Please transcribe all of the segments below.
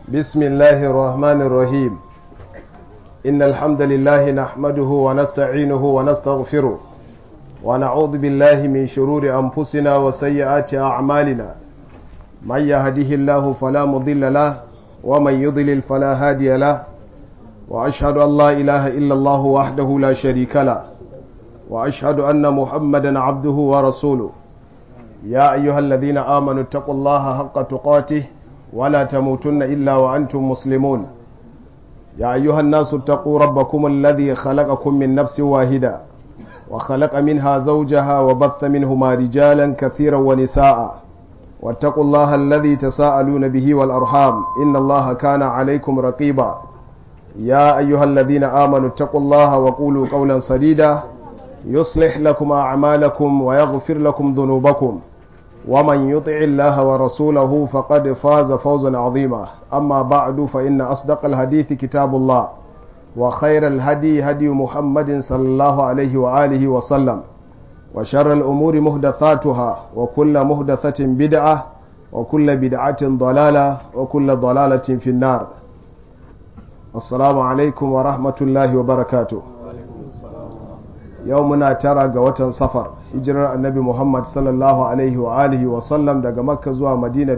بسم الله الرحمن الرحيم إن الحمد لله نحمده ونستعينه ونستغفره ونعوذ بالله من شرور أنفسنا وسيئات أعمالنا من يهده الله فلا مضل له ومن يضلل فلا هادي له وأشهد أن لا إله إلا الله وحده لا شريك له وأشهد أن محمدا عبده ورسوله يا أيها الذين آمنوا اتقوا الله حق تقاته ولا تموتن إلا وأنتم مسلمون يا أيها الناس اتقوا ربكم الذي خلقكم من نفس واحدة وخلق منها زوجها وبث منهما رجالا كثيرا ونساء واتقوا الله الذي تساءلون به والأرحام إن الله كان عليكم رقيبا يا أيها الذين آمنوا اتقوا الله وقولوا قولا سديدا يصلح لكم أعمالكم ويغفر لكم ذنوبكم ومن يطع الله ورسوله فقد فاز فوزا عظيما أما بعد فإن أصدق الحديث كتاب الله وخير الهدي هدي محمد صلى الله عليه وآله وسلم وشر الأمور مهدثاتها وكل مهدثة بدعة وكل بدعة ضلالة وكل ضلالة في النار السلام عليكم ورحمة الله وبركاته yau muna tara ga watan safar hijirar annabi muhammad sallallahu alaihi wa alihi wa sallam daga makka zuwa madina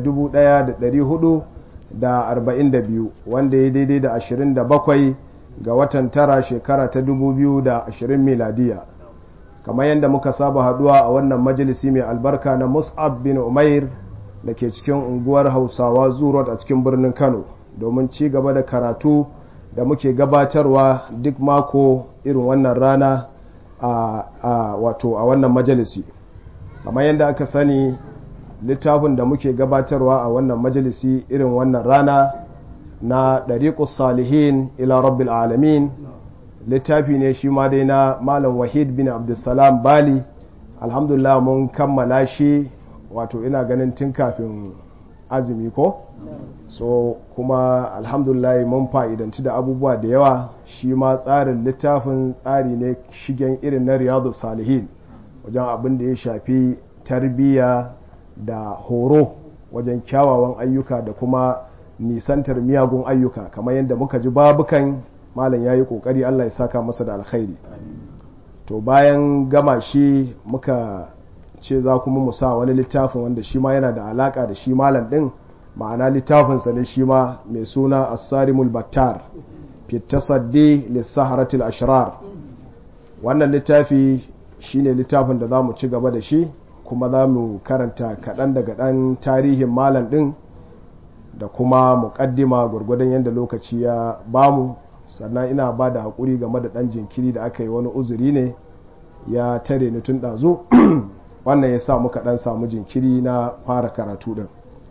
1442 wanda ya daidai da 27 ga watan tara shekara ta 2020 miladiya kamar yadda muka saba haduwa a wannan majalisi mai albarka na mus'ab bin umair da ke cikin unguwar hausawa zurot a cikin birnin kano domin ci gaba da karatu da muke gabatarwa duk mako irin wannan rana a wato a wannan majalisi kamar yadda aka sani littafin da muke gabatarwa a wannan majalisi irin wannan rana na ɗariƙus salihin ila rabbil alamin littafi ne shi ma dai na malam wahid bin abdulsalam bali alhamdulillah mun kammala shi wato ina ganin tun kafin azumi ko so kuma alhamdulillah mun fa'idanci da abubuwa da yawa shi ma tsarin littafin tsari ne shigen irin na riyadu salihin wajen abin da ya shafi tarbiyya da horo wajen kyawawan ayyuka da kuma nisantar miyagun ayyuka kamar yadda muka ji babukan malam ya yi kokari allah ya saka masa da alkhairi to bayan gama shi muka ce za kuma mu sa wani littafin wanda shi ma yana da alaka da shi malam din ma'ana littafinsa ne shi ma mai suna asarimul battar fitasaddi lissaharatul ashrar wannan littafi shine littafin da za mu ci gaba da shi kuma za mu karanta kaɗan daga ɗan tarihin malam ɗin da kuma muƙaddima gwargwadon yadda lokaci ya bamu sannan ina ba da haƙuri game da ɗan jinkiri da aka yi wani uzuri ne ya tare ni tun ɗazu wannan ya sa muka ɗan samu jinkiri na fara karatu ɗin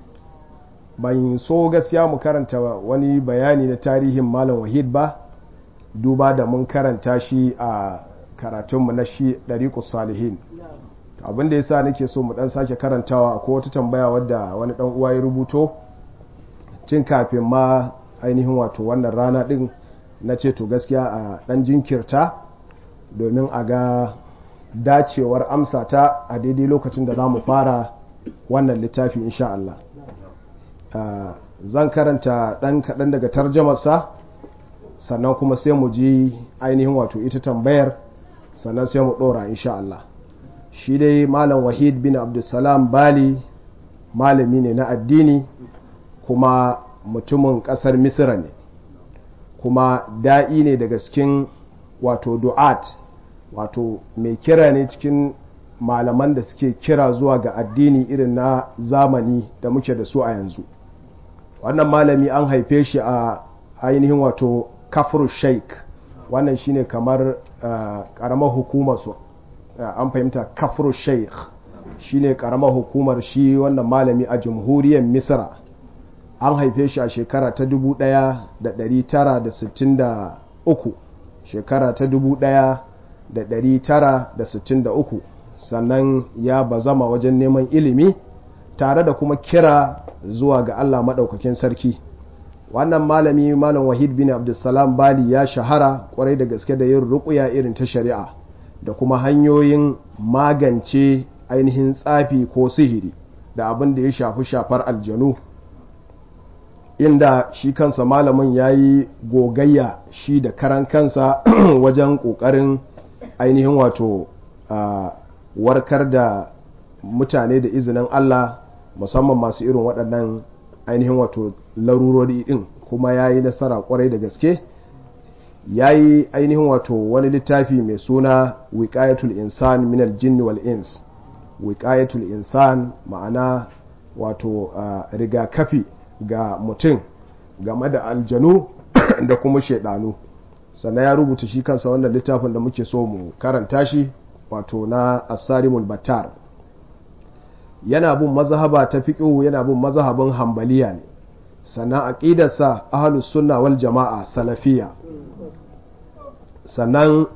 ban so gaskiya mu karanta wani bayani na tarihin malam wahid ba duba da mun karanta shi a karatunmu na shi ɗariƙus salihin abin da ya sa nake so mu ɗan sake karantawa ko wata tambaya wadda wani ɗan uwa ya rubuto tun kafin ma ainihin wato wannan rana ɗin na ce to gaskiya a ɗan jinkirta domin a ga dacewar amsa ta a daidai lokacin da za mu fara wannan littafi insha Allah Uh, zan karanta ɗan kaɗan daga tarjamarsa sannan kuma sai mu ji ainihin wato ita tambayar sannan sai mu ɗora insha Allah shi dai malam wahid bin abdulsalam bali malami ne na addini kuma mutumin ƙasar misira ne kuma da'i ne daga cikin wato du'at wato mai kira ne cikin malaman da suke kira zuwa ga addini irin na zamani da muke da su a yanzu wannan malami an haife shi a ainihin wato kafir sheik wannan shine kamar karamar hukumar su an fahimta kafir sheik shine karamar hukumar shi wannan malami a jamhuriyar misra an haife shi a shekara ta 1963 shekara ta 1963 sannan ya bazama wajen neman ilimi tare da kuma kira zuwa ga Allah maɗaukakin sarki wannan malami malam wahid bin abdulsalam bali ya shahara kwarai da gaske da yin ruƙuya irin ta shari'a da kuma hanyoyin magance ainihin tsafi ko sihiri da abin da ya shafi shafar aljanu inda shi kansa malamin ya yi gogayya shi da karan kansa wajen ƙoƙarin ainihin wato warkar da mutane da izinin Allah musamman masu irin waɗannan ainihin wato larurori ɗin kuma ya yi nasara ƙwarai da gaske ya yi ainihin wato wani littafi mai suna wiƙayatul insan minal jinni wal ins wiƙayatul insan ma'ana wato rigakafi ga mutum game da aljanu da kuma shaidanu sannan ya rubuta shi kansa wannan littafin da muke so mu karanta shi wato na asarimul battar yana bin mazhaba ta fiqhu yana bin mazhabin hambaliya ne sannan aqidarsa ahlus sunna wal jama'a salafiyya sannan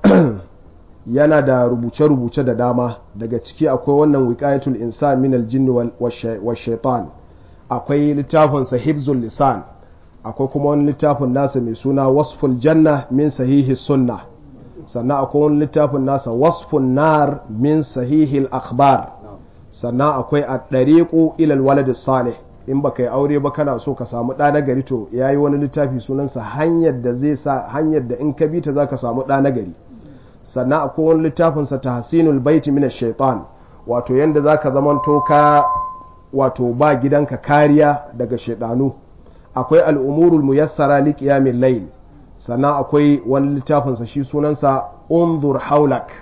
yana da rubuce-rubuce da dama daga ciki akwai wannan wiqayatul insan min al-jinn wal shaitan akwai littafinsa hibzul lisan akwai kuma wani littafin nasa mai suna wasful janna min sahihi sunna sannan akwai wani littafin nasa wasfun nar min sahihi akhbar sannan akwai a ɗariƙo ilal walad salih in ba ka yi aure ba kana so ka samu ɗa na gari to ya yi wani littafi sunansa hanyar da zai sa hanyar da in ka bi ta za ka samu ɗa na gari sannan akwai wani littafinsa ta hasinul baiti min shaitan wato yanda za ka zamanto ka wato ba gidanka kariya daga shaidanu akwai al'umurul muyassara li qiyamil layl sannan akwai wani littafinsa shi sunansa unzur haulak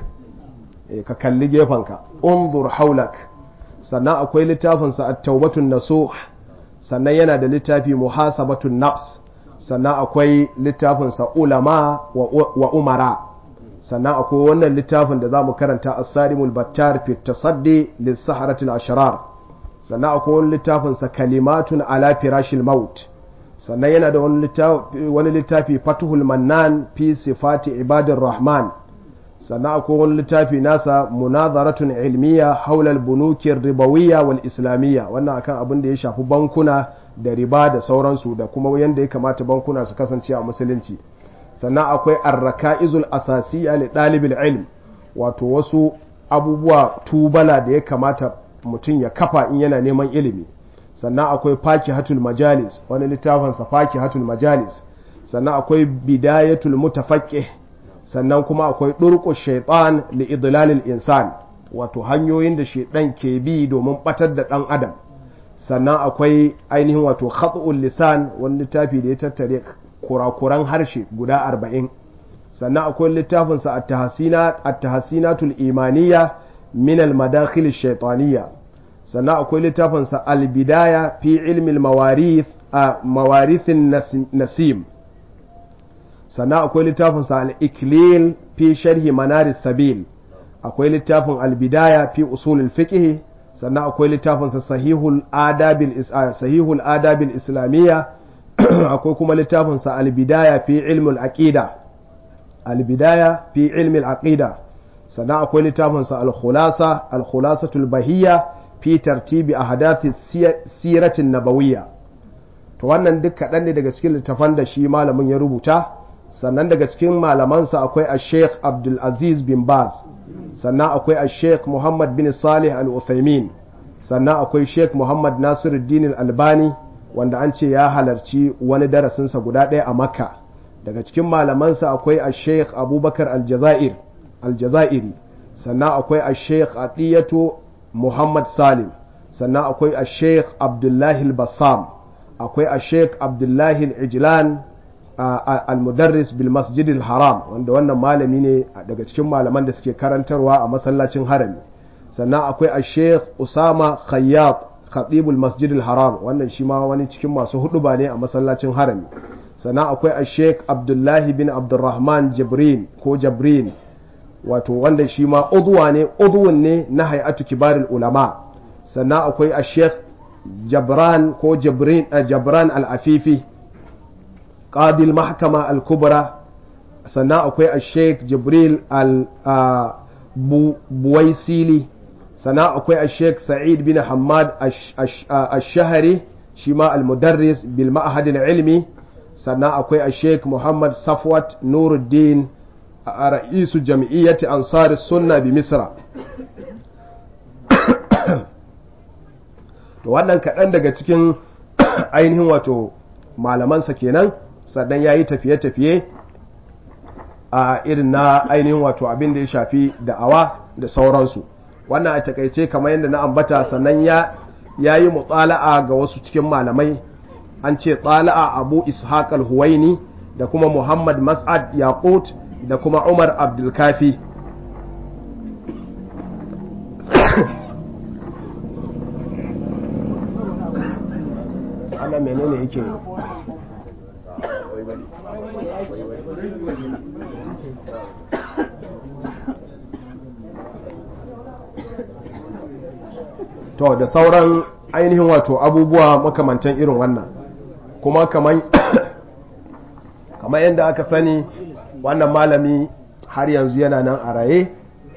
e, ka kalli gefenka unzur haulak sannan akwai littafinsa at-taubatun nasuh sannan yana da littafi muhasabatun nafs sannan akwai littafinsa ulama wa, wa umara sannan akwai wannan littafin da za mu karanta as-sarimul battar fi tasaddi lis-saharatil ashrar sannan akwai wani littafinsa kalimatun ala firashil maut sannan yana da wani littafi fatuhul mannan fi sifati ibadin rahman sannan akwai wani littafi nasa munazaratun ilmiya haulal bunukin ribawiyya wal islamiyya wannan akan abin da ya shafi bankuna da riba da sauransu da kuma yadda ya kamata bankuna su kasance a musulunci sannan akwai arraka'izul asasiya li ɗalibul ilm wato wasu abubuwa tubala da ya kamata mutum ya kafa in yana neman ilimi sannan akwai faki hatul majalis wani littafinsa faki hatul majalis sannan akwai bidayatul mutafaqqih sannan kuma akwai durqu shaitan li idlalil insan wato hanyoyin da shaitan ke bi domin batar da dan adam sannan akwai ainihin wato khat'ul lisan wani littafi da ya tattare kurakuran harshe guda arba'in sannan akwai littafinsa at-tahsinatul imaniyya min al-madakhil shaitaniyya sannan akwai littafinsa albidaya fi ilmin mawarithin nasim sannan akwai littafinsa al'iklil fi sharhi manaris sabil akwai littafin albidaya fi usulul fiqh sannan akwai littafinsa sahihul adabil islamiyya akwai kuma littafinsa albidaya fi ilmul aqida albidaya fi ilmul aqida sannan akwai littafinsa al-khulasa al-khulasatul bahiyya fi tartibi a hadathi siratin nabawiyya to wannan duk kaɗan ne daga cikin littafan da shi malamin ya rubuta sannan daga cikin malamansa akwai a sheikh abdulaziz bin baz sannan akwai a sheikh muhammad bin salih al-uthaymin sannan akwai sheikh muhammad nasiruddin al-albani wanda an ce ya halarci wani darasinsa guda ɗaya a makka daga cikin malamansa akwai a sheikh abubakar al-jazair al-jazairi sannan akwai a sheikh atiyatu Muhammad Salim sannan akwai a Sheikh Abdullahi al-Bassam akwai a Sheikh Abdullahi al-Ijlan al-Mudarris bil Masjid al-Haram wanda wannan malami ne daga cikin malaman da suke karantarwa a masallacin harami sannan akwai a Sheikh Usama Khayyat Khatibul Masjid al-Haram wannan shi ma wani cikin masu huduba ne a masallacin harami sannan akwai a Sheikh Abdullahi bin Abdurrahman Jibrin ko Jabrin wato wanda shi ma udwa ne udwun ne na hay'atu kibarul ulama sannan akwai a sheikh jabran ko jabrin jabran al-afifi qadil mahkama al-kubra sannan akwai a sheikh jibril al-buwaisili sannan akwai a sheikh sa'id bin hamad ash-shahari shi ma al-mudarris bil ma'had al-ilmi sannan akwai a sheikh muhammad safwat nuruddin a ra'isu jam'iyyati ansari sunna bi misra to wannan kaɗan daga cikin ainihin wato malamansa kenan sannan ya yi tafiye-tafiye a irin na ainihin wato abin da ya shafi da'awa da sauransu wannan a takaice kamar yadda na ambata sannan ya yi mutsala'a ga wasu cikin malamai an ce tsala'a abu ishaq al-huwaini da kuma muhammad mas'ad yaqut da kuma umar abdulkafi ana menene yake to da sauran ainihin wato abubuwa makamantan irin wannan kuma kamar yadda aka sani wannan malami har yanzu yana nan a raye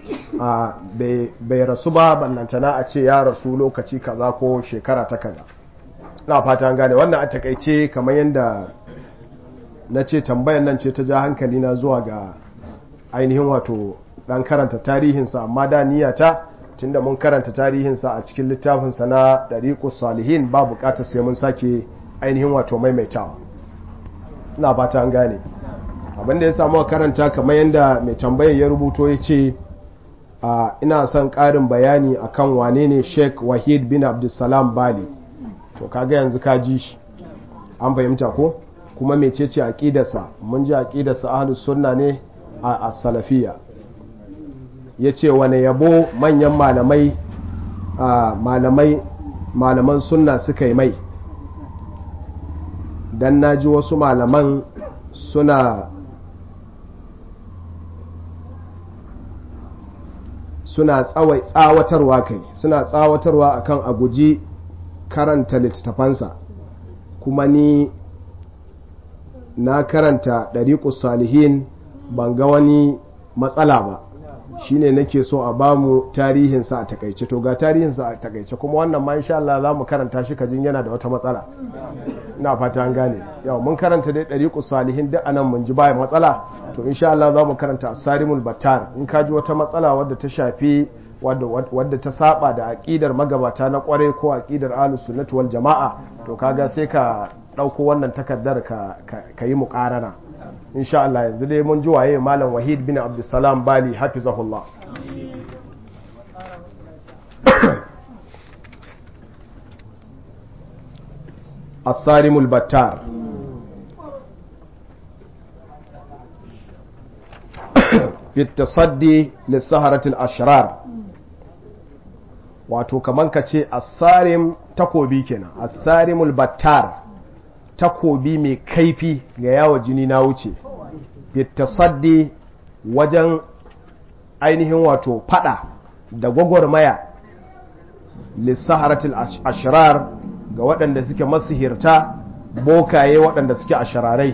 bai rasu ba ballantana a ce ya rasu lokaci kaza ko shekara ta kaza na fata gane wannan a takaice kamar yadda na ce tambayan nan ce ta ja hankali na zuwa ga ainihin wato dan karanta tarihinsa amma da niyata tunda mun karanta tarihinsa a cikin littafinsa na ɗariƙus salihin ba buƙatar sai mun sake ainihin wato maimaitawa ina fata an gane abinda ya samu karanta kamar yadda mai tambayar ya rubuto ya ce ina son ƙarin bayani akan wane ne sheik wahid bin abdulsalam bali to kaga yanzu ka ji shi an fahimta ko kuma mecece aqidarsa mun ji aqidarsa ahlus sunna ne a as-salafiyya yace wane yabo manyan malamai malamai malaman sunna suka yi mai dan naji wasu malaman suna suna tsawatarwa kai suna tsawatarwa akan a guji karanta littattafansa kuma ni na karanta ɗariƙus salihin ban ga wani matsala ba shine nake so a bamu tarihinsa a takaice to ga tarihinsa a takaice kuma wannan ma insha Allah za mu karanta shi kajin yana da wata matsala ina fata an gane yau mun karanta dai ɗariƙus salihin duk anan mun ji baya matsala to insha Allah za mu karanta asarimul battar in ka ji wata matsala wadda ta shafi wadda ta saba da aƙidar magabata na ƙware ko aƙidar ahlus sunnati wal jama'a to kaga sai ka ɗauko wannan takardar ka ka yi muƙarana insha Allah yanzu dai mun ji waye malam Wahid bin Abdulsalam Bali hafizahullah الصارم البتار في التصدي للسهرة الأشرار wato kaman ka ce asarim takobi kenan asarimul battar takobi mai kaifi ga yawa jini na wuce fitasaddi wajen ainihin wato fada da gwagwarmaya lissaharatul ashirar ga waɗanda suke masihirta bokaye waɗanda suke ashirarai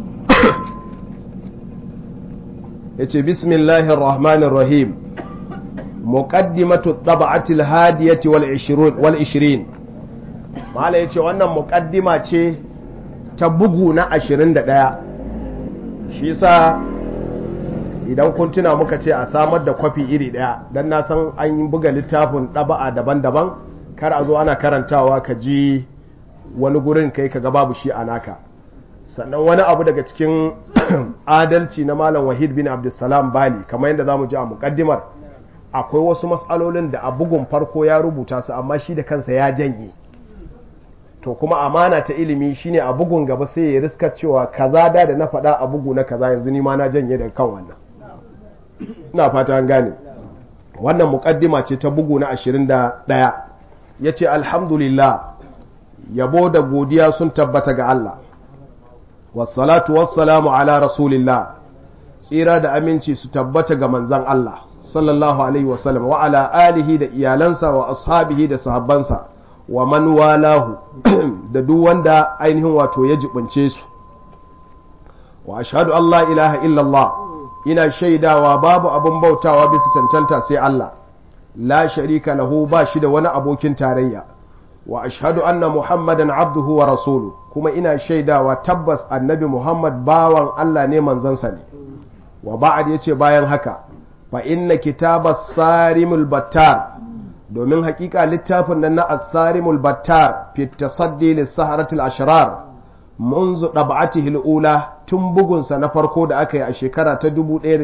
ya ce bismillahir rahmanir rahim muqaddimatu tab'atil hadiyati wal 20 wal 20 mala yace wannan muqaddima ce ta bugu na 21 shi yasa idan kun tuna muka ce a samar da kwafi iri daya dan na san an yi buga littafin ɗaba'a daban-daban kar a zo ana karantawa ka ji wani gurin kai ka ga babu shi a naka sannan wani abu daga cikin adalci na malam wahid bin abdulsalam bali kamar yadda za mu ji a muƙaddimar akwai wasu matsalolin da a bugun farko ya rubuta su amma shi da kansa ya janye to kuma amana ta ilimi shine a bugun gaba sai ya riska cewa kaza da da na faɗa a bugu na kaza yanzu ni ma na janye daga kan wannan ina fata an gane wannan muƙaddima ce ta bugu na 21 yace alhamdulillah yabo da godiya sun tabbata ga Allah wassalatu wassalamu ala rasulillah tsira da aminci su tabbata ga manzan Allah sallallahu alaihi wasallam wa ala alihi da iyalansa wa ashabihi da sahabbansa wa man walahu da duk wanda ainihin wato ya jibince su wa ashhadu an la ilaha illallah ina shaidawa babu abun bautawa bisa cancanta sai Allah la sharika lahu ba shi da wani abokin tarayya wa ashhadu anna muhammadan abduhu wa rasulu kuma ina shaidawa tabbas annabi muhammad bawan Allah ne manzansa ne wa ba'ad yace bayan haka fa inna kitabas sarimul battar domin hakika littafin nan na as-sarimul battar fi tasaddi lis-saharatil ashrar munzu ɗab'atihi al'ula tun bugunsa na farko da aka yi a shekara ta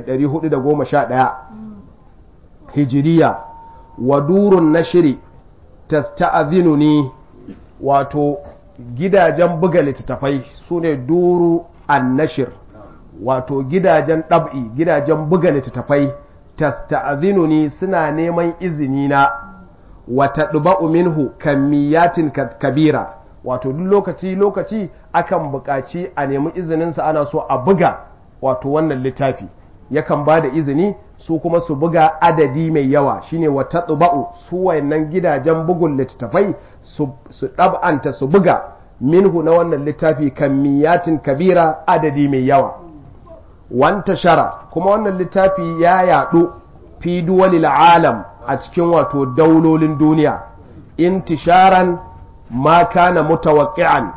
1411 hijiriya wa durun nashiri tasta'adhinuni wato gidajen buga littattafai su ne duru an nashir wato gidajen ɗab'i gidajen buga littattafai tasta'adhinuni suna neman izini na wata ɗuba'u minhu kamiyatin kabira wato duk lokaci lokaci akan buƙaci a nemi izininsa ana so a buga wato wannan littafi yakan ba da izini su kuma su buga adadi mai yawa shine wata ɗuba'u su wayannan gidajen bugun littattafai su ɗab'anta su buga minhu na wannan littafi kamiyatin kabira adadi mai yawa wanta shara kuma wannan littafi ya yaɗu fi duwalil alam a cikin wato daulolin duniya intisharan ma kana mutawaqqi'an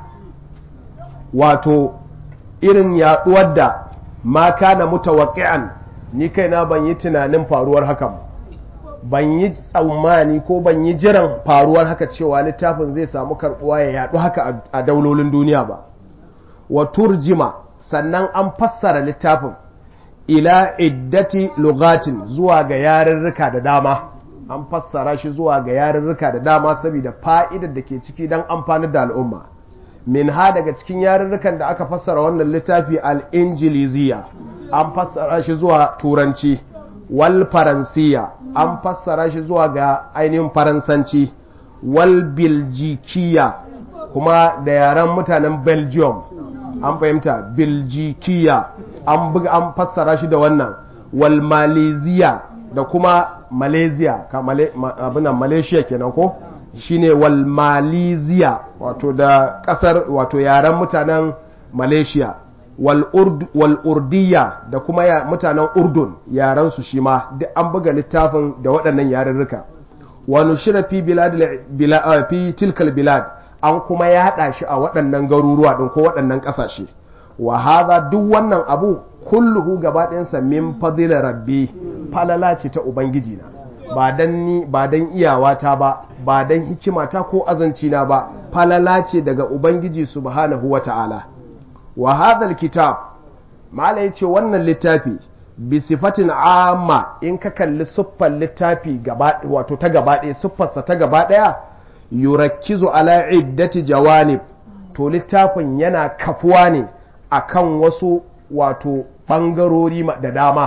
wato irin yaduwar da ma kana mutawaqqi'an ni kaina ban yi tunanin faruwar hakan ban yi tsammani ko ban yi jiran faruwar haka cewa littafin zai samu karbuwa ya yadu haka a daulolin duniya ba wa turjima sannan an fassara littafin ila iddati lugatin zuwa ga yarurruka da dama an fassara shi zuwa ga yarurruka da dama saboda fa'idar da ke ciki don amfanar da al'umma min ha daga cikin yarurrukan da aka fassara wannan littafi al'injiliziya an fassara shi zuwa turanci wal faransiya an fassara shi zuwa ga ainihin faransanci wal biljikiya kuma da yaren mutanen belgium an fahimta biljikiya an buga an fassara shi da wannan wal maleziya da kuma malaysia ka male, ma, abinan malaysia kenan ko shine wal maleziya wato da kasar wato yaren mutanen malaysia wal, urd, wal urdiya da kuma ya, mutanen urdun yaren su shi ma duk an buga littafin da waɗannan yarurruka wani shira fi bilad, bila, fi tilkal bilad an kuma yaɗa shi a waɗannan garuruwa ɗin ko waɗannan ƙasashe wa haza duk wannan abu kulluhu gaba ɗayansa min fadila rabbi falala ce ta ubangiji na ba dan ni ba dan iyawata ba ba dan hikimata ko azanci na ba falala ce daga ubangiji subhanahu wata'ala wa hadha alkitab mala yace wannan littafi bi sifatin amma in ka kalli siffar littafi gaba wato ta gaba ɗaya siffarsa ta gaba ɗaya yurakkizu ala iddati jawanib to littafin yana kafuwa ne akan wasu wato ɓangarori da dama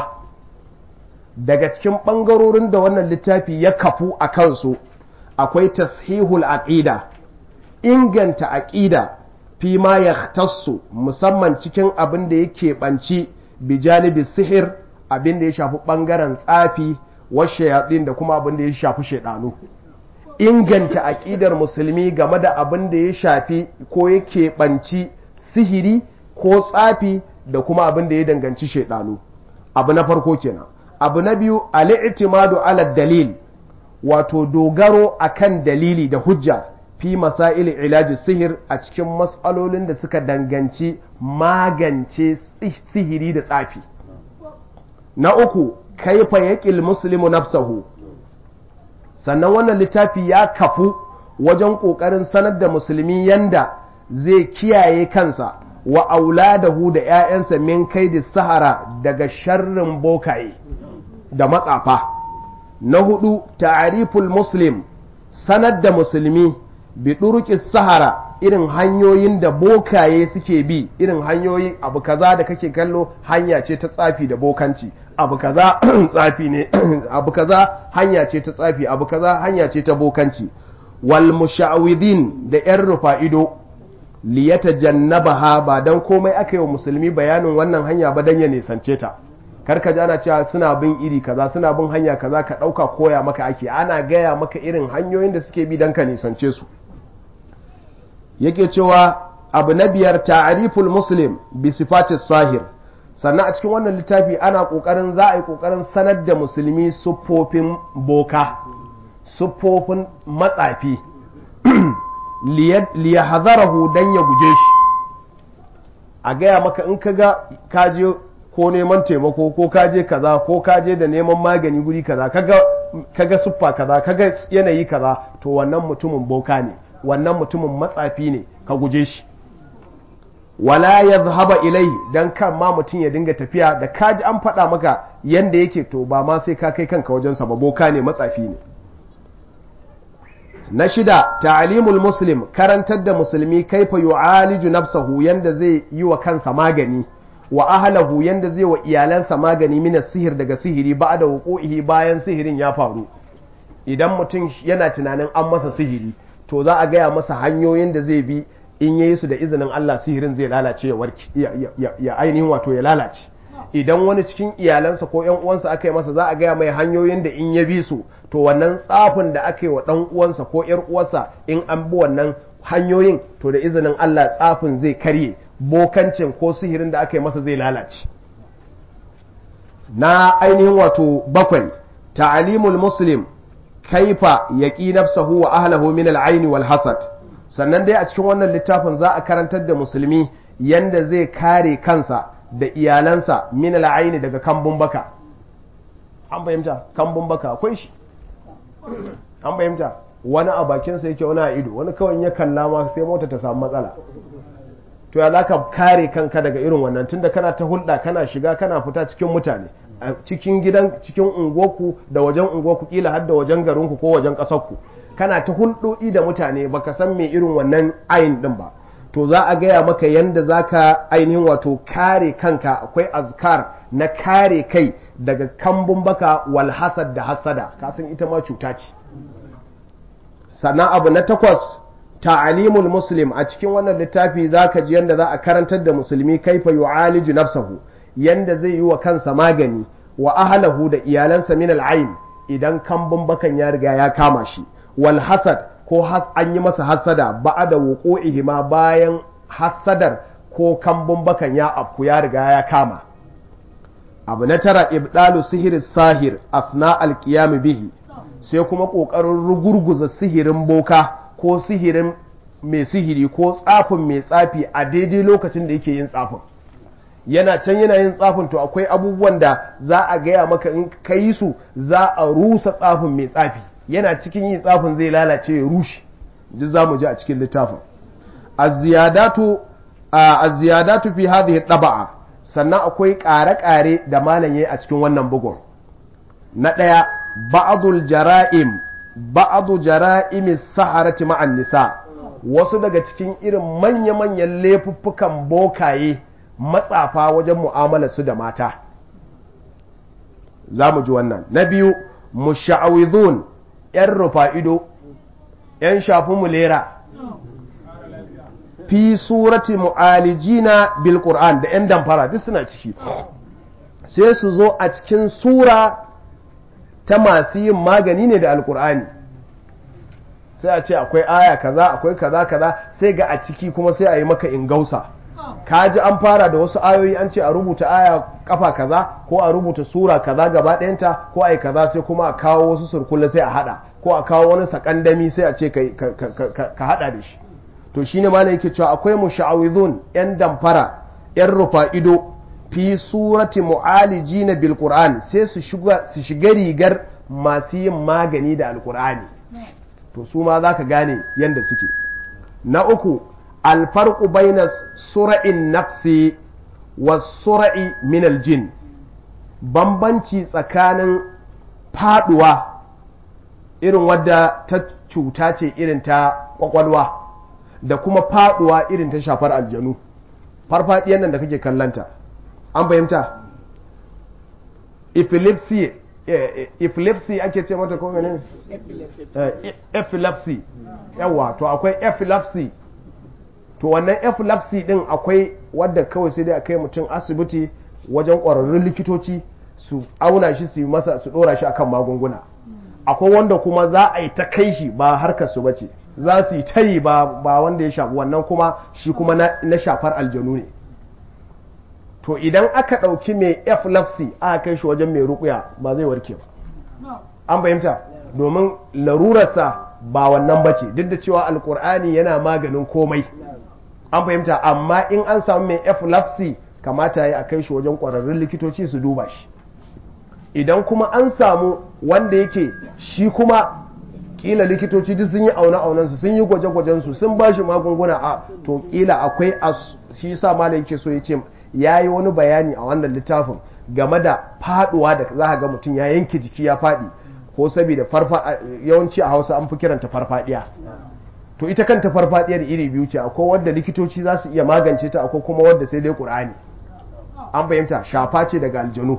daga cikin ɓangarorin da wannan littafi ya kafu a kansu akwai tashihul aqida inganta aqida fi ma ya tassu musamman cikin abin da yake ɓanci bijanibi sihir abin da ya shafi ɓangaren tsafi washe yatsin da kuma abin da ya shafi shaidanu inganta aƙidar musulmi game da abin da ya shafi ko yake ɓanci sihiri ko tsafi da kuma abin da ya danganci shaidanu abu na farko kenan abu na biyu al'itimadu ala dalil wato dogaro akan dalili da hujja fi masail ilaji sihir a cikin matsalolin da suka danganci magance sihiri da tsafi na uku kaifa yaqil muslimu nafsahu sannan wannan littafi ya kafu wajen ƙoƙarin sanar da musulmi yanda zai kiyaye kansa wa auladahu da ‘ya'yansa min kai da sahara daga sharrin bokaye da matsafa. Na hudu, ta'ariful muslim sanar da musulmi bi ɗurƙi sahara irin hanyoyin da bokaye suke bi irin hanyoyin abu kaza da kake kallo hanya ce ta tsafi da bokanci abu kaza tsafi ne abu kaza hanya ce ta tsafi abu kaza hanya ce ta bokanci wal musha'widin da yan rufa'ido liyata jannabaha ba dan komai aka yi wa musulmi bayanin wannan hanya ba dan ya nisance ta karka ji ana cewa suna bin iri kaza suna bin hanya kaza ka ɗauka koya maka ake ana gaya maka irin hanyoyin da suke bi dan ka nisance su yake cewa abu na biyar ta'ariful muslim bi sifatis sahir sannan a cikin wannan littafi ana kokarin za a yi kokarin sanar da musulmi siffofin boka siffofin matsafi liyahzarahu dan ya guje shi a gaya maka in kaga kaje ko neman taimako ko kaje kaza ko kaje da neman magani guri kaza kaga kaga siffa kaza kaga yanayi kaza to wannan mutumin boka ne wannan mutumin matsafi ne ka guje shi wala yadhhaba ilai dan kan ma mutum ya dinga tafiya da kaji an faɗa maka yanda yake to ba ma sai ka kai kanka wajen sa ba boka ne matsafi ne na shida ta'limul muslim karantar da musulmi kaifa yu'aliju nafsahu yanda zai yi wa kansa magani wa ahlahu yanda zai wa iyalansa magani mina sihir daga sihiri ba da wuqu'ihi bayan sihirin ya faru idan mutum yana tunanin an masa sihiri to za a gaya masa hanyoyin da zai bi in yayi su da izinin Allah sihirin zai lalace ya warki ya ainihin wato ya lalace idan wani cikin iyalansa ko ƴan uwansa aka yi masa za a gaya mai hanyoyin da in ya bi su to wannan tsafin da aka yi wa ɗan uwansa ko ƴar uwarsa in an bi wannan hanyoyin to da izinin Allah tsafin zai karye bokancin ko sihirin da aka yi masa zai lalace na ainihin wato bakwai ta'alimul muslim kaifa yaqi nafsahu wa ahlihi min al wal hasad sannan dai a cikin wannan littafin za a karantar da musulmi yanda zai kare kansa da iyalansa min al daga kambun baka an fahimta kambun baka akwai shi an fahimta wani a bakinsa yake wani a ido wani kawai ya kalla ma sai mota ta samu matsala to ya zaka kare kanka daga irin wannan tunda kana ta hulɗa kana shiga kana fita cikin mutane a cikin gidan cikin unguwarku da wajen unguwarku kila har da wajen garinku ko wajen ƙasarku kana ta hulɗoɗi da mutane baka san me irin wannan ayin din ba to za a gaya maka yanda zaka ainihin wato kare kanka akwai azkar na kare kai daga kambun baka wal hasad da hasada kasan ita ma cuta ce sannan abu na takwas ta'alimul muslim a cikin wannan littafi zaka ji yanda za a karantar da musulmi kaifa yu'aliju nafsahu yanda zai yi wa kansa magani wa ahlahu da iyalansa min al'ain idan kambun bakan ya riga ya kama shi wal hasad ko has an yi masa hasada ba'da wuqu'ihi ma bayan hasadar ko kambun bakan ya afku ya riga ya kama abu na tara ibdalu sihir sahir afna alqiyam bihi sai kuma kokarin rugurguza sihirin boka ko sihirin mai sihiri ko tsafin mai tsafi a daidai lokacin da yake yin tsafin yana can yana yin tsafin to akwai abubuwan da za a gaya maka in ka yi su za a rusa tsafin mai tsafi yana cikin yin tsafin zai lalace ya rushe duk za mu ji a cikin littafin az-ziyadatu fi hadhihi taba'a sannan akwai ƙare-ƙare da malam yayi a cikin wannan bugun na ɗaya ba'dul jara'im ba'adu jara'imi saharati ma'an nisa wasu daga cikin irin manya-manyan laifuffukan bokaye matsafa wajen mu'amala su da mata za mu ji wannan na biyu musha'awidhun yan rufa ido yan shafi mulera fi surati mu'alijina bil qur'an da yan damfara duk suna ciki sai su zo a cikin sura ta masu yin magani ne da alkur'ani sai a ce akwai aya kaza akwai kaza kaza sai ga a ciki kuma sai a yi maka ingausa ka ji an fara da wasu ayoyi an ce a rubuta aya kafa kaza ko a rubuta sura kaza gaba ɗayanta ko a yi kaza sai kuma a kawo wasu surkulle sai a hada ko a kawo wani sakandami sai a ce ka hada da shi to shine ma yake cewa akwai musha'awizun yan damfara yan rufa ido fi surati mu'alijina bil qur'an sai su shiga su shiga rigar masu yin magani da alqur'ani to su ma zaka gane yanda suke na uku alfarqu baina sura'in nafsi was sura'i min aljin bambanci tsakanin faduwa irin wadda ta cuta ce irin ta kwakwalwa da kuma faduwa irin ta shafar aljanu farfadiyan nan da kake kallanta an fahimta epilepsy epilepsy ake ce mata ko menene epilepsy yawa to akwai epilepsy to wannan epilepsy din akwai wadda kawai sai dai a kai mutum asibiti wajen ƙwararrun likitoci su auna shi su yi masa su ɗora shi akan magunguna akwai wanda kuma za a yi ta kai shi ba harkar su bace za su yi ta yi ba wanda ya shafi wannan kuma shi kuma na shafar aljanu ne to idan aka ɗauki mai epilepsy aka kai shi wajen mai rukuya ba zai warke ba an fahimta domin larurarsa ba wannan bace duk da cewa alkur'ani yana maganin komai an fahimta amma in an samu mai epilepsy kamata ya a kai shi wajen ƙwararrun likitoci su duba shi idan kuma an samu wanda yake shi kuma kila likitoci duk sun yi auna aunan su sun yi gwaje gwajen su sun bashi magunguna a to kila akwai shi yasa malai yake so yace yayi wani bayani a wannan littafin game da faduwa da za ga mutum ya yanke jiki ya fadi ko saboda farfa yawanci a Hausa an fi kiranta farfadiya to ita kanta farfadiyar iri biyu ce akwai wadda likitoci za su iya magance ta akwai kuma wadda sai dai Qur'ani an fahimta shafa ce daga aljanu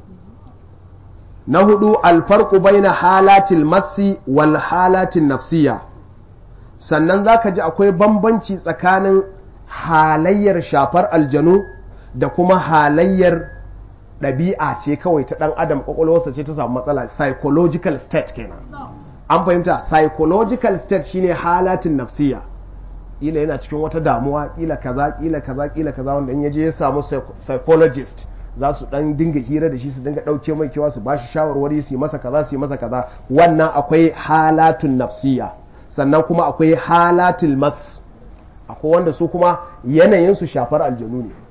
na hudu alfarku baina halatil massi wal halatin nafsiya sannan zaka ji akwai bambanci tsakanin halayyar shafar aljanu da kuma halayyar ɗabi'a ce kawai ta ɗan adam ƙwaƙwalwarsa ce ta samu matsala psychological state kenan an fahimta psychological state shine halatin nafsiya kila yana cikin wata damuwa kila kaza kila kaza kila kaza wanda in yaje ya samu psychologist za su dan dinga hira da shi su dinga dauke mai kewa su bashi shawarwari su yi masa kaza su yi masa kaza wannan akwai halatun nafsiya sannan kuma akwai halatul mas akwai wanda su kuma yanayin su shafar aljanu ne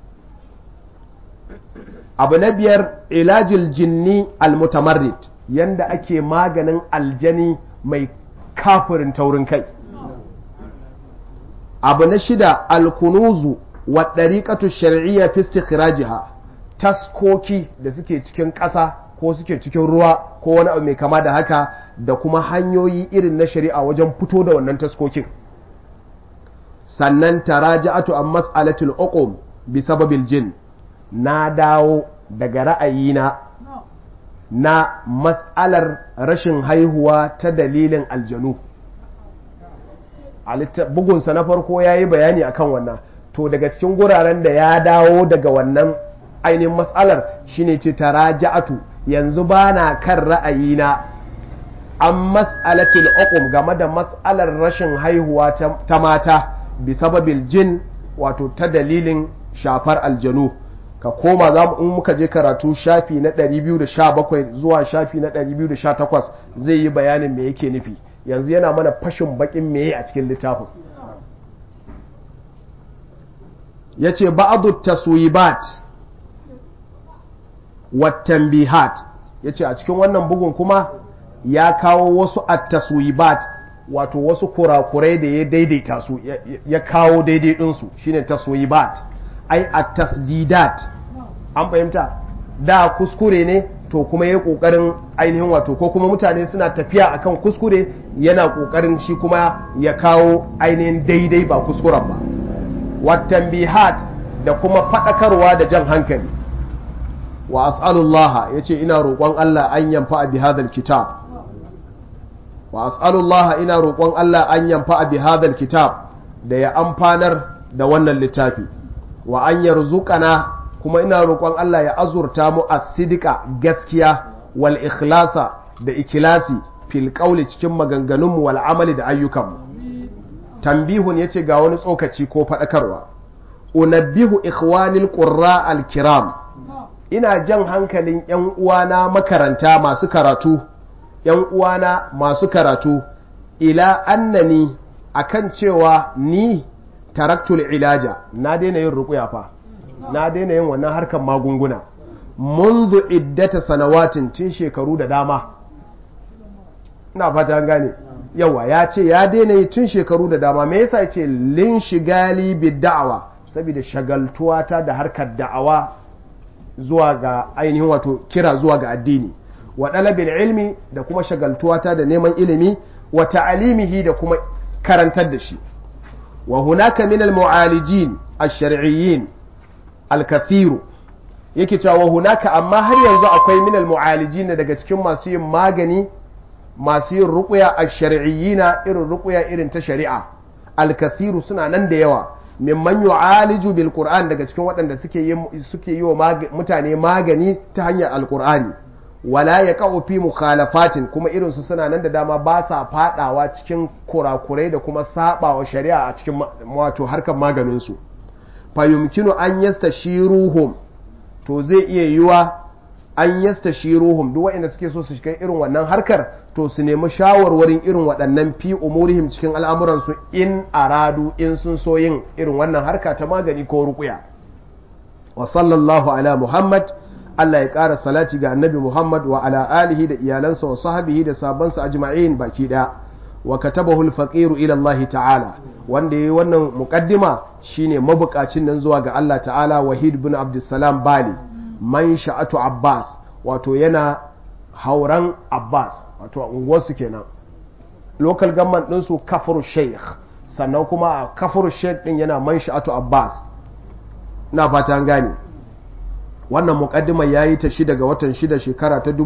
abu na biyar ilajil jinni almutamarrid yanda ake maganin aljani mai kafirin taurin kai abu na shida alkunuzu wa ɗariƙatu shari'iyya fi istikhrajiha taskoki da suke cikin ƙasa ko suke cikin ruwa ko wani abu mai kama da haka da kuma hanyoyi irin na shari'a wajen fito da wannan taskokin sannan taraja'atu an mas'alatul uqum bi sababil jin na dawo daga ra'ayina na mas'alar rashin haihuwa ta dalilin aljanu bugunsa na farko ya yi bayani akan wannan to daga cikin guraren da ya dawo daga wannan ainihin matsalar shine ce taraja'atu yanzu ba na kan ra'ayina an mas'alatil uqum game da matsalar rashin haihuwa ta mata bi sababil jin wato ta dalilin shafar aljanu ka koma za mu in muka je karatu shafi na 217 zuwa shafi na 218 zai yi bayanin me yake nufi yanzu yana mana fashin bakin meye a cikin littafin ya ce ba'adu taswibat wattanbihat ya ce a cikin wannan bugun kuma ya kawo wasu at-taswibat wato wasu kurakurai da ya daidaita su ya kawo daidai ɗinsu shine taswibat ai at-tasdidat an fahimta da kuskure ne to kuma ya kokarin ainihin wato ko kuma mutane suna tafiya akan kuskure yana kokarin shi kuma ya kawo ainihin daidai ba kuskuren ba watan bihat da kuma fadakarwa da jan hankali wa as'alullah yace ina roƙon Allah an yamfa bi hadal kitab wa as'alullah ina roƙon Allah an yamfa bi hadal kitab da ya amfanar da wannan littafi wa an yarzuqana kuma ina roƙon Allah ya azurta mu a sidika gaskiya wal ikhlasa da ikilasi fil qawli cikin maganganunmu wal amali da ayyukanmu tambihun yace ga wani tsokaci ko faɗakarwa unabbihu ikhwanil qurra al kiram ina jan hankalin yan uwana makaranta masu karatu yan uwana masu karatu ila annani akan cewa ni taraktul ilaja na daina yin ruƙuya fa na daina yin wannan harkar magunguna munzu iddata sanawatin tun shekaru da dama ina fata an gane yawa ya ce ya daina yi tun shekaru da dama me yasa ce lin shigali bi da'awa saboda shagaltuwa ta da harkar da'awa zuwa ga ainihin wato kira zuwa ga addini wa dalabil ilmi da kuma shagaltuwa ta da neman ilimi wa ta'alimihi da kuma karantar da shi wa hunaka min al mu'alijin ash-shar'iyyin alkathiru yake cewa hunaka amma har yanzu akwai minal mu'alijina daga cikin masu yin magani masu yin ruqya ash-shar'iyyina irin ruqya irin ta shari'a alkathiru suna nan da yawa mimman yu'aliju bil qur'an daga cikin waɗanda suke yi suke yi wa mutane magani ta hanyar alqur'ani wala yaqau fi mukhalafatin kuma irin su suna nan da dama ba sa fadawa cikin kurakurai da kuma sabawa shari'a a cikin wato harkar maganin su fayumkinu an yasta shiruhum to zai iya yiwa an yasta shiruhum duk waɗanda suke so su shiga irin wannan harkar to su nemi shawarwarin irin waɗannan fi umurihim cikin al'amuransu in aradu in sun so yin irin wannan harka ta magani ko rukuya wa sallallahu ala muhammad Allah ya ƙara salati ga annabi Muhammad wa ala alihi da iyalansa wa sahabihi da sabansa ajma'in baki ɗaya wa katabahu al-faqiru ila Allah ta'ala wanda yayi wannan muqaddima shine mabukacin nan zuwa ga Allah ta'ala Wahid ibn Abdussalam Bali man sha'atu Abbas wato yana hauran Abbas wato a unguwarsu kenan local government ɗinsu kafuru sheikh sannan kuma a kafuru sheikh ɗin yana man sha'atu Abbas na fata an gane wannan mukaddimar ya yi ta shi daga watan shida shekara ta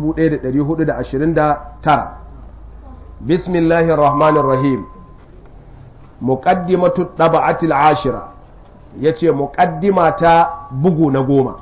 1429 bismillahir rahmanir rahim muqaddimatu taba'atil ashira yace muqaddima ta bugu na goma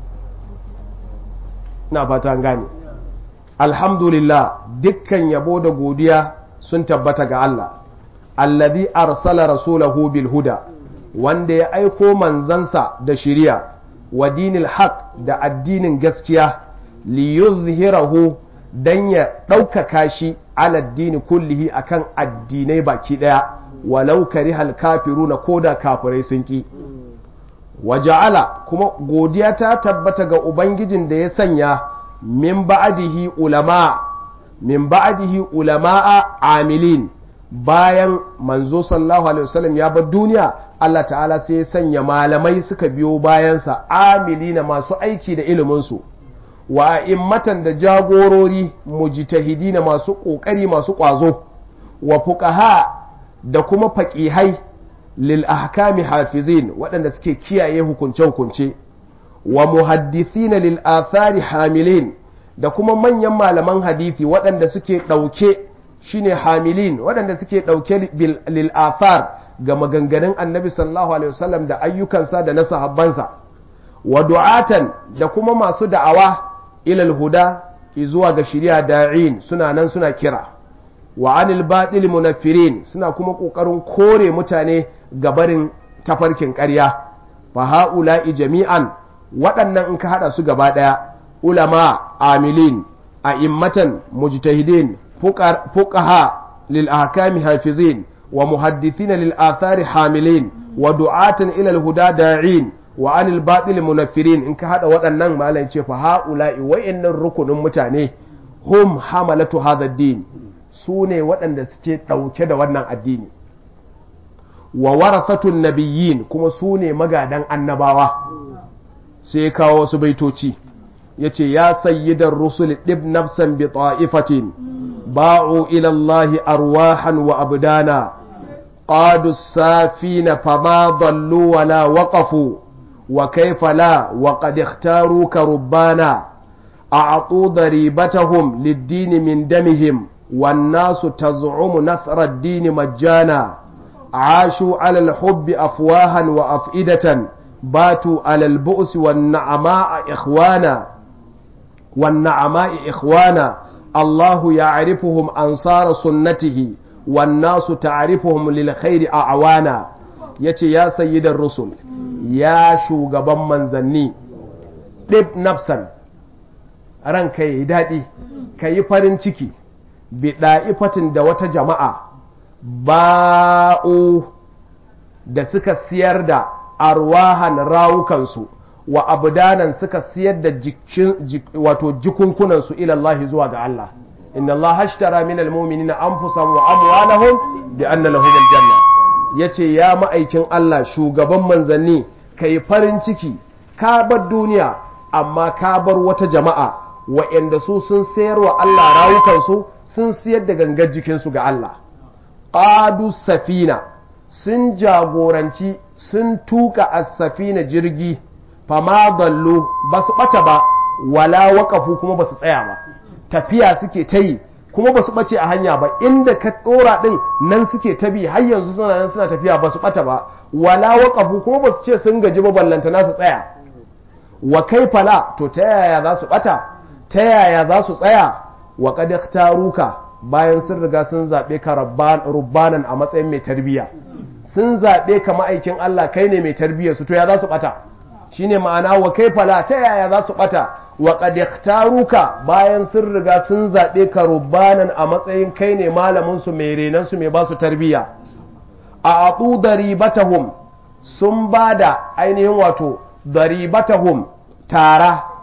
na fata gane alhamdulillah dukkan yabo da godiya sun tabbata ga Allah allazi arsala rasulahu bil huda wanda ya aiko manzansa da shiriya wa dinil haq da addinin gaskiya li yuzhirahu dan ya ɗaukaka shi ala dini kullihi akan addinai baki ɗaya walau karihal kafiruna koda kafirai sun ki waja'ala kuma godiya ta tabbata ga ubangijin da ya sanya min ba'dihi ulama min ba'dihi ulama'a amilin bayan manzo sallallahu alaihi wasallam ya bar duniya Allah ta'ala sai ya sanya malamai suka biyo bayansa amilina masu aiki da iliminsu wa immatan da jagorori mujtahidina masu ƙoƙari masu ƙwazo wa fuqaha da kuma faƙihai lil ahkami hafizin waɗanda suke kiyaye hukunce-hukunce wa muhaddithina lil athari hamilin da kuma manyan malaman hadisi waɗanda suke ɗauke shine hamilin waɗanda suke ɗauke lil athar ga maganganun annabi sallallahu alaihi wasallam da ayyukansa da na sahabbansa wa du'atan da kuma masu da'awa ilal huda zuwa ga shari'a da'in suna nan suna kira wa anil batil munaffirin suna kuma kokarin kore mutane ga barin tafarkin ƙarya fa haula'i jami'an waɗannan in ka hada su gaba ɗaya ulama amilin a'immatan mujtahidin fuqaha lil ahkami hafizin wa muhaddithina lil athari hamilin wa du'atan ila al huda da'in wa anil batil munaffirin in ka hada waɗannan malai ce fa haula'i wa'annan rukunin mutane hum hamalatu hadha din su ne waɗanda suke ɗauke da wannan addini wa warathatun nabiyyin kuma su ne magadan annabawa sai kawo wasu baitoci yace ya sayyidar rusul dib nafsan bi ta'ifatin ba'u ila Allah arwahan wa abdana qadu safina fama dallu wala waqafu wa kayfa la wa qad ikhtaruka rubbana a'tu daribatahum lid-din min damihim والناس تزعم نصر الدين مجانا عاشوا على الحب أفواها وأفئدة باتوا على البؤس والنعماء إخوانا والنعماء إخوانا الله يعرفهم أنصار سنته والناس تعرفهم للخير أعوانا يتي يا سيد الرسل يا شو قبم منزني ɗib nafsan ranka yi daɗi ka yi farin ciki biɗa'ifatin da wata jama'a ba'u da suka siyar da arwahan rawukansu wa abdanan suka siyar da wato jikunkunansu ilallahi zuwa ga Allah inna Allah hashtara min almu'minina anfusahum wa amwalahum bi anna lahum aljanna yace ya ma'aikin Allah shugaban manzanni kai farin ciki ka bar duniya amma ka bar wata jama'a wa'anda su sun sayar wa Allah rawukansu sun siyar da gangar jikinsu ga Allah ƙadu safina sun jagoranci sun tuka as-safina jirgi fama dallo ba su ɓata ba wala waƙafu kuma ba su tsaya ba tafiya suke ta yi kuma ba su ɓace a hanya ba inda ka ɗora ɗin nan suke ta bi har yanzu suna nan suna tafiya ba su ɓata ba wala waƙafu kuma ba su ce sun gaji ba ballantana su tsaya wa kai fala to ta yaya za su ɓata ta yaya za su tsaya wa qad ikhtaruka bayan sun riga sun zabe ka rubbanan a matsayin mai tarbiya sun zabe ka ma'aikin Allah kai ne mai tarbiya su to ya za su bata shine ma'ana wa kai fala ta yaya za su bata wa qad ikhtaruka bayan sun riga sun zabe ka rubbanan a matsayin kai ne malamin su mai renan su mai ba su tarbiya a atu daribatahum sun bada ainihin wato daribatahum tara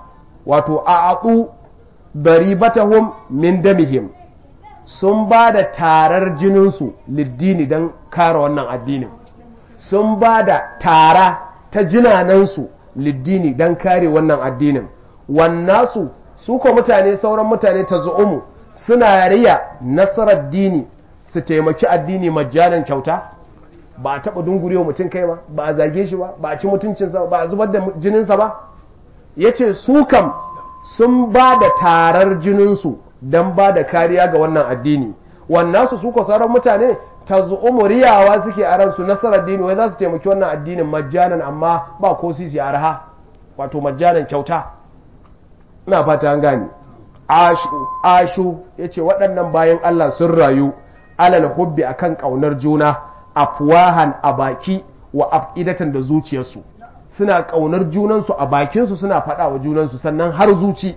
wato a'atu daribatahum min damihim sun ba da tarar jininsu liddini don kare wannan addinin sun ba da tara ta jinanansu liddini don kare wannan addinin wannasu su ko mutane sauran mutane ta zu'umu suna riya nasarar dini su taimaki addini majjanan kyauta ba a taɓa dungurewa mutum kai ba ba a zage shi ba ba a ci mutuncinsa ba a zubar da jininsa ba ya ce su kam sun ba da tarar jininsu don ba da kariya ga wannan addini wannan su suka sauran mutane ta zu'umu riyawa suke a ransu nasarar dini wai za su taimaki wannan addinin majjanan amma ba ko sisi arha wato majjanan kyauta ina fata an gane ashu ashu yace waɗannan bayan Allah sun rayu alal hubbi akan ƙaunar juna afwahan a baki wa afidatan da zuciyarsu suna ƙaunar junansu a bakinsu suna faɗa wa junansu sannan har zuci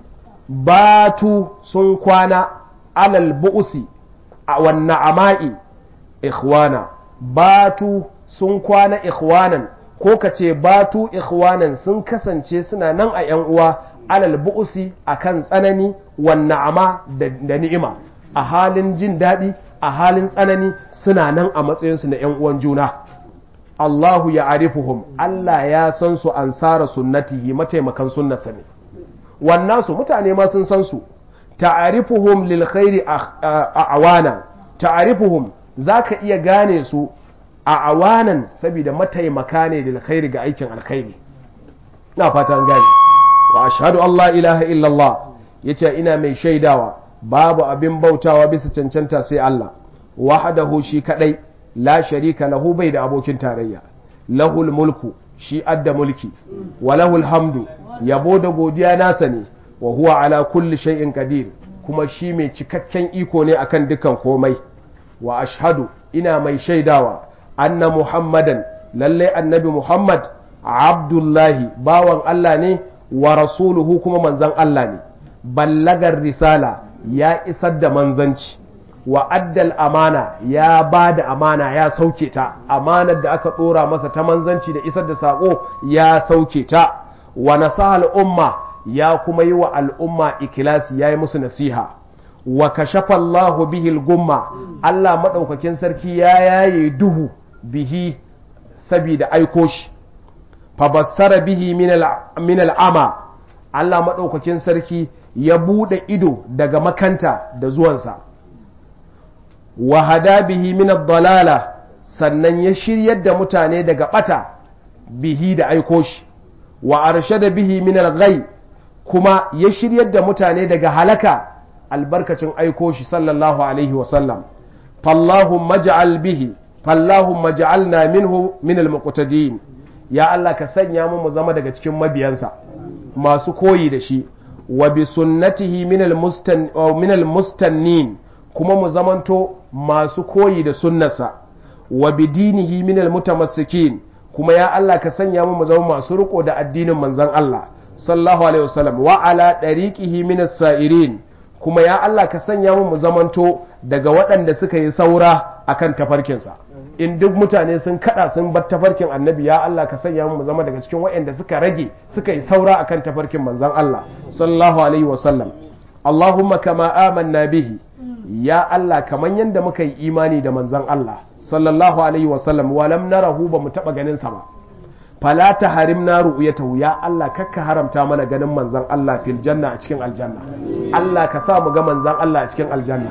batu sun kwana alal bu'usi a wannan ama'i ikhwana batu sun kwana ikhwanan ko ka ce batu ikhwanan sun kasance suna nan a ‘yan uwa alal bu'usi a kan tsanani wannan ama da ni'ima a halin jin daɗi a halin tsanani suna nan a matsayinsu na ‘yan uwan juna Allahu ya arifuhum Allah ya san su ansara sunnatihi mataimakan sunnasa ne wannan su mutane ma sun san su ta'arifuhum lil khairi a awana ta'arifuhum zaka iya gane su a awanan saboda mataimaka ne lil khairi ga aikin alkhairi na fata an gane wa ashhadu Allah ilaha illallah yace ina mai shaidawa babu abin bautawa bisa cancanta sai Allah wahdahu shi kadai la sharika lahu bai da abokin tarayya lahul mulku shi adda mulki wa lahul hamdu yabo da godiya nasa ne wa huwa ala kulli shay'in qadir kuma shi mai cikakken iko ne akan dukan komai wa ashhadu ina mai shaidawa anna muhammadan lalle annabi muhammad abdullahi bawan Allah ne wa rasuluhu kuma manzan Allah ne ballagar risala ya isar da manzanci wa addal amana ya ba da amana ya sauke ta amanar da aka ɗora masa ta manzanci da isar da saƙo ya sauke ta wa nasaha al'umma ya kuma yi wa al'umma ikilasi ya yi musu nasiha wa kashafa Allahu bihi gumma Allah maɗaukakin sarki ya yaye duhu bihi sabida aiko shi fabassara bihi min al'ama Allah maɗaukakin sarki ya buɗe ido daga makanta da zuwansa wa hada bihi min dalala sannan ya shiryar da mutane daga ɓata bihi da aiko shi wa arshada bihi min al kuma ya shiryar da mutane daga halaka albarkacin aiko shi sallallahu alaihi wasallam fallahumma ja'al bihi fallahumma ja'alna minhu min al-muqtadin ya Allah ka sanya mu mu zama daga cikin mabiyansa masu koyi da shi wa bi sunnatihi min al-mustan min al-mustannin kuma mu zamanto masu koyi da sunnarsa wa bi dinihi min al-mutamassikin kuma ya Allah ka sanya mu mu zama masu riko da addinin manzon Allah sallallahu alaihi wasallam wa ala dariqihi min as-sa'irin kuma ya Allah ka sanya mu mu zamanto daga waɗanda suka yi saura akan tafarkinsa in duk mutane sun kada sun bar tafarkin annabi ya Allah ka sanya mu zama daga cikin waɗanda suka rage suka yi saura akan tafarkin manzon Allah sallallahu alaihi wasallam Allahumma kama amanna bihi ya Allah kaman yanda muka yi imani da manzon Allah sallallahu alaihi wasallam walam narahu ba mu taba ganin sa ba fala ta harimna ru'yatahu ya Allah kakka haramta mana ganin manzon Allah fil janna a cikin aljanna Allah ka sa mu ga manzon Allah a cikin aljanna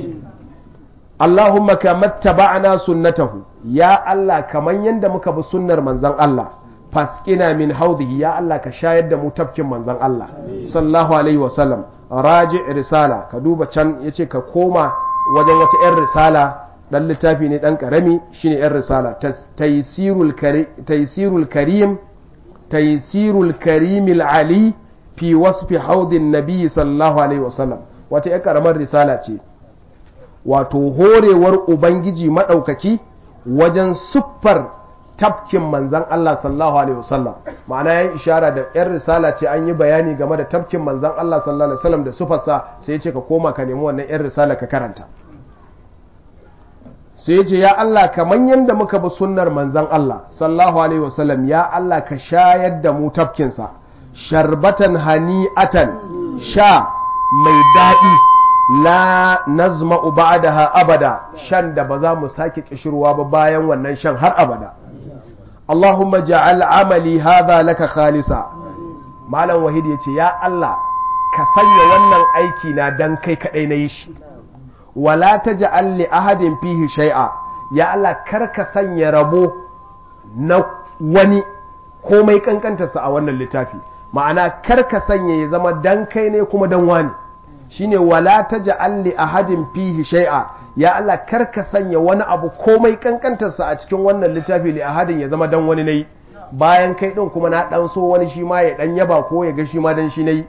Allahumma kamar taba'ana sunnatahu ya Allah kaman yanda muka bi sunnar manzon Allah faskina min haudihi ya Allah ka shayar da mu tafkin manzon Allah sallallahu alaihi wa sallam raji risala ka duba can yace ka koma wajen wata yan risala dan littafi ne dan karami shine yan risala taysirul karim taysirul karim taysirul karim ali fi wasfi haudin nabi sallallahu alaihi wa sallam wata yan karamar risala ce wato horewar Ubangiji maɗaukaki wajen siffar tafkin manzan Allah sallallahu Alaihi wasallam ma'ana ya ishara da ‘yan risala ce an yi bayani game da tafkin manzan Allah sallallahu Alaihi wasallam da siffarsa sai ya ce ka koma ka nemi wannan ‘yan risala ka karanta sai ya ce ya Allah kamar yadda muka bi sunnar manzan Allah sallallahu Alaihi wasallam ya Allah ka shayar da mu tafkinsa sharbatan hani'atan sha mai daɗi la nazma'u ba'daha abada shan da ba za mu sake kishirwa ba bayan wannan shan har abada Allahumma ja'al amali hadha laka khalisa malam wahid yace ya Allah ka sanya wannan aiki na dan kai kadai na yi shi wala taj'al li ahadin fihi shay'a ya Allah kar ka sanya rabo na wani komai kankantarsa a wannan littafi ma'ana kar ka sanya ya zama dan kai ne kuma dan wani shine wala taj'al li ahadin fihi shay'a ya Allah kar ka sanya wani abu komai kankantarsa a cikin wannan littafi li ahadin ya zama dan wani nayi bayan kai din kuma na dan so wani shi ma ya dan yaba ko ya ga shi ma dan shi nayi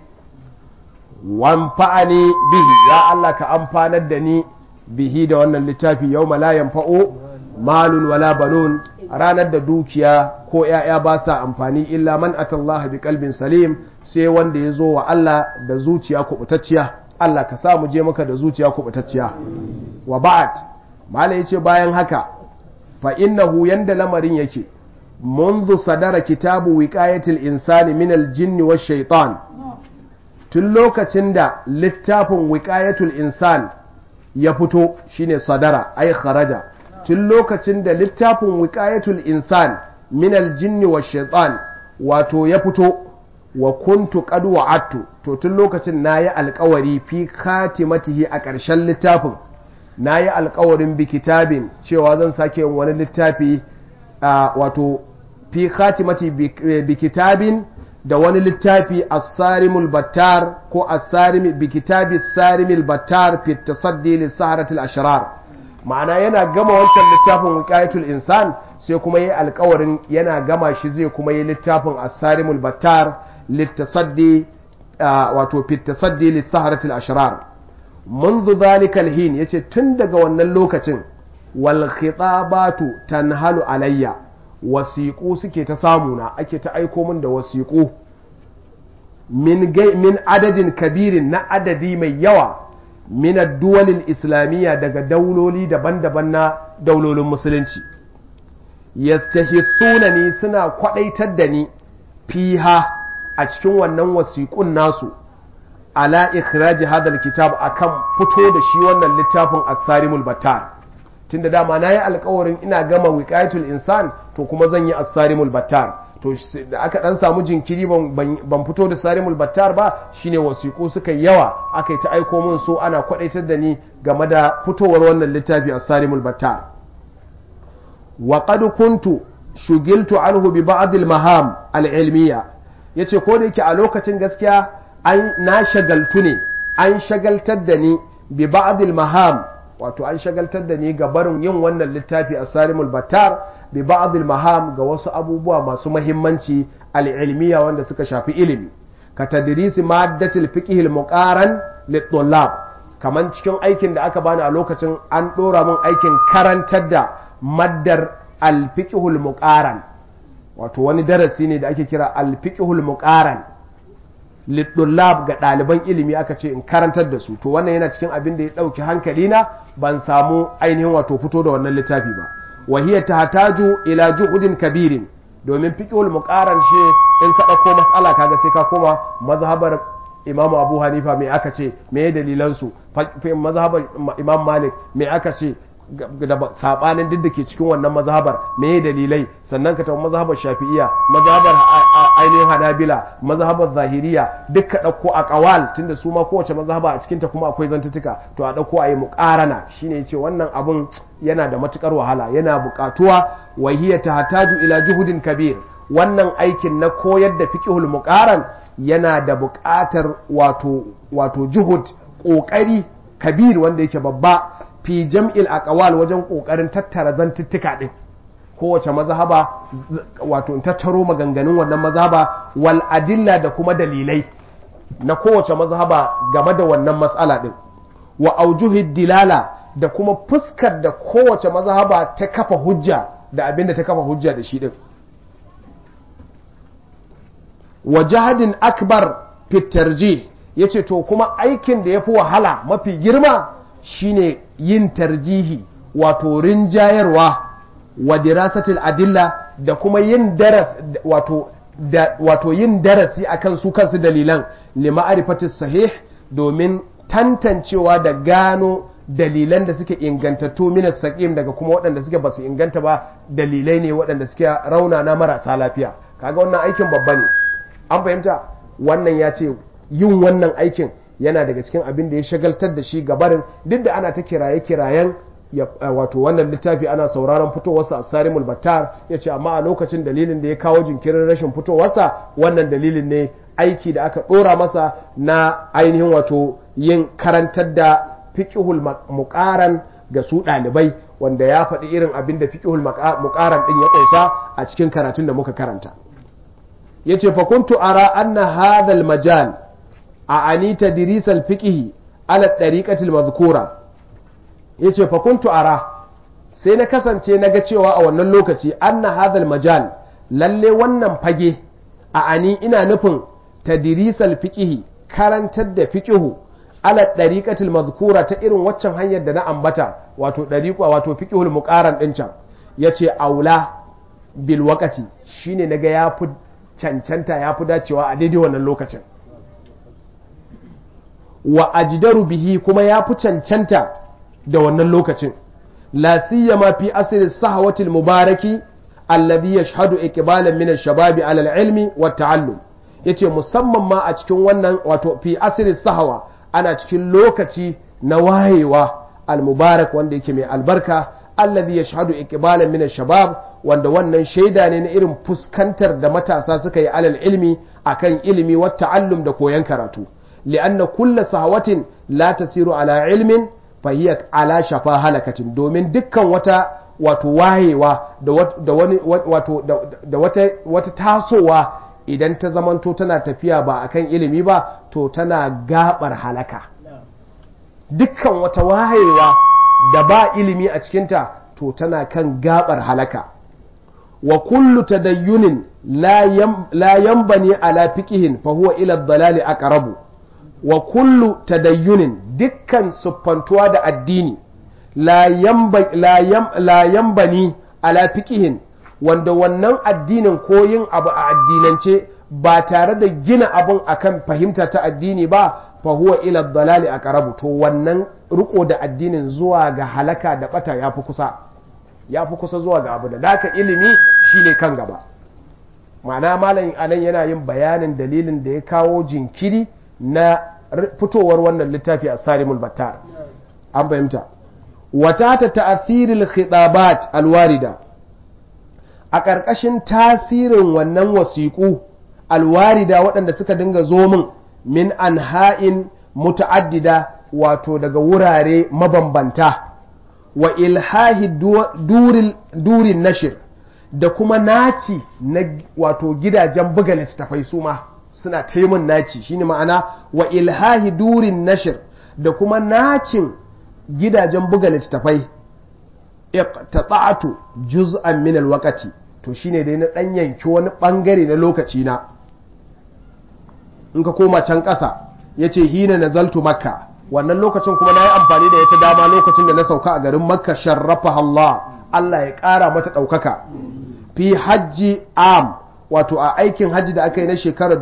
wanfa'ani bihi ya Allah ka amfanar da ni bihi da wannan littafi yawma la yanfa'u malun wala banun ranar da dukiya ko ‘ya'ya ba sa amfani illa man atallaha bi kalbin salim sai wanda ya zo wa Allah da zuciya kubutacciya Allah ka sa mu je maka da zuciya kubutacciya wa ba'ad malai yace bayan haka fa innahu yanda lamarin yake منذ صدر كتاب وقاية الإنسان من الجن والشيطان tun lokacin da littafin wiƙayatul insan ya fito shine sadara ai kharaja tun lokacin da littafin wiƙayatul insan minal jinni wa shaitan wato ya fito wa kuntu qad wa'adtu to tun lokacin nayi alƙawari fi khatimatihi a ƙarshen littafin nayi alƙawarin bi kitabin cewa zan sake yin wani littafi wato fi khatimati bi kitabin da wani littafi as-sarimul battar ko as-sarimi bi kitabi sarimul battar fi tasaddi lis saharatil ashrar ma'ana yana gama wancan littafin wiqayatul insan sai kuma yi alkawarin yana gama shi zai kuma yi littafin as-sarimul battar litasaddi wato fi tasaddi lis saharatil ashrar منذ ذلك الحين yace tun daga wannan lokacin wal khitabatu tanhalu alayya wasiqu suke ta samuna ake ta aiko min da wasiqu min min adadin kabirin na adadi mai yawa min ad-duwal islamiyya daga dauloli daban-daban na daulolin musulunci yastahithuna ni suna kwadaitar da ni fiha a cikin wannan wasiqun nasu ala ikhraji hadal kitab akan fito da shi wannan littafin as-sarimul battar tunda dama nayi alƙawarin ina gama wiqayatul insan to kuma zan yi as-sarimul battar to da aka dan samu jinkiri ban fito da sarimul battar ba shine wasiƙu suka yawa aka yi ta aiko min so ana kwadaitar da ni game da fitowar wannan littafi as-sarimul battar wa qad kuntu shugiltu anhu bi ba'd al-maham al-ilmiyya yace ko da yake a lokacin gaskiya an na shagaltu ne an shagaltar da ni bi ba'dil maham wato an shagaltar da ni ga barin yin wannan littafi a sarimul battar bi ba'dil maham ga wasu abubuwa masu mahimmanci al'ilmiya wanda suka shafi ilimi ka tadrisi maddatil fiqh al muqaran lit kaman cikin aikin da aka bani a lokacin an dora min aikin karantar da maddar al fiqh al muqaran wato wani darasi ne da ake kira al fiqh al muqaran liddullab ga ɗaliban ilimi aka ce in karantar da su to wannan yana cikin abin da ya ɗauki hankali na ban samu ainihin wato fito da wannan littafi ba wahiyar ta hataju ila juhudin kabirin domin fiqhul muqaran shi in ka ɗauko mas'ala kaga sai ka koma mazhabar imam abu hanifa me aka ce me dalilan su mazhabar imam malik me aka ce da sabanin duk da ke cikin wannan mazhabar me dalilai sannan ka tafi mazhabar shafi'iya mazhabar ainihin hanabila mazhabar zahiriya duk ka ɗauko a ƙawal tunda su ma kowace mazhaba a cikinta kuma akwai zantutuka to a ɗauko a yi muƙarana shine yace wannan abun yana da matukar wahala yana buƙatuwa wa hiya tahtaju ila juhudin kabir wannan aikin na koyar da fiqhul muqaran yana da buƙatar wato wato juhud ƙoƙari kabir wanda yake babba fi jam'il aqwal wajen kokarin tattara zantuttuka din kowace mazhaba wato in tattaro maganganun wannan mazhaba wal adilla da kuma dalilai na kowace mazhaba game da wannan mas'ala din wa aujuhid dilala da kuma fuskar da kowace mazhaba ta kafa hujja da abinda ta kafa hujja da shi din wa jahadin akbar fit tarjih yace to kuma aikin da yafi wahala mafi girma shine yin tarjihi wato rinjayarwa wa dirasatil adilla da kuma yin daras wato da wato yin darasi akan su kansu dalilan lima'arifatis sahih domin tantancewa da gano dalilan da suke ingantattu minas saqim daga kuma waɗanda suke basu inganta ba dalilai ne waɗanda suke rauna na marasa lafiya kaga wannan aikin babba ne an fahimta wannan ya ce yin wannan aikin yana daga cikin abin da ya shagaltar da shi gabarin duk da ana ta kiraye-kirayen wato wannan littafi ana sauraron fitowarsa a sarimul battar ya ce amma a lokacin dalilin da ya kawo jinkirin rashin fitowarsa wannan dalilin ne aiki da aka ɗora masa na ainihin wato yin karantar da fiƙihul muƙaran ga su ɗalibai wanda ya faɗi irin abin da fiƙihul muƙaran ɗin ya ƙunsa a cikin karatun da muka karanta ya ce fakuntu ara anna hadhal majal a anita dirisal fiƙihi ala ɗariƙatil mazkura ya ce fakuntu ara sai na kasance na ga cewa a wannan lokaci anna hadhal majal lalle wannan fage a ani ina nufin tadrisal fiqihi karantar da fiqihu ala dariqatil mazkura ta irin waccan hanyar da na ambata wato dariqa wato fiqihul muqaran din can yace aula bil waqati shine naga yafi cancanta yafi dacewa a daidai wannan lokacin wa ajdaru bihi kuma yafi cancanta da wannan lokacin la siyama fi asri sahwati al mubaraki alladhi yashhadu iqbalan min ash-shababi ala al-ilmi wa ta'allum yace musamman ma a cikin wannan wato fi asri sahwa ana cikin lokaci na wayewa al-mubarak wanda yake mai albarka alladhi yashhadu iqbalan min ash-shabab wanda wannan shaida ne na irin fuskantar da matasa suka yi alal ilmi akan ilimi wa ta'allum da koyon karatu li'anna kullu sahwatin la tasiru ala ilmin fa hiya ala shafa halakatin domin dukkan wata wato wayewa da wani wato da wata wata tasowa idan ta zamanto tana tafiya ba akan ilimi ba to tana gabar halaka dukkan wata wayewa da ba ilimi a cikinta to tana kan gabar halaka wa kullu tadayyunin la yanbani ala fiqihin fa huwa ila dalali aqrabu wa kullu tadayyunin dukkan siffantuwa da addini la yambani ala fiqihin wanda wannan addinin ko yin abu a addinance ba tare da gina abun akan fahimta ta addini ba fa huwa ila dalali aqrabu to wannan riko da addinin zuwa ga halaka da bata yafi kusa yafi kusa zuwa ga abu da daka ilimi shine kan gaba ma'ana malam anan yana yin bayanin dalilin da ya kawo jinkiri na fitowar wannan littafi a sarimul battar an fahimta wata ta ta'athiril khitabat alwarida a ƙarƙashin tasirin wannan wasiƙu alwarida waɗanda suka dinga zo min min anha'in muta'addida wato daga wurare mabambanta wa ilhahi durin nashir da kuma naci na wato gidajen buga littattafai su ma suna taimun naci shine ma'ana wa ilhahi durin nashir da kuma nacin gidajen buga littattafai iqtata'tu juz'an min alwaqti to shine dai na dan yanki wani bangare na lokaci na in ka koma can ƙasa yace hina nazaltu makka wannan lokacin kuma nayi amfani da ita dama lokacin da na sauka a garin makka sharrafa Allah Allah ya ƙara mata ɗaukaka fi hajji am wato a aikin hajji da aka yi na shekarar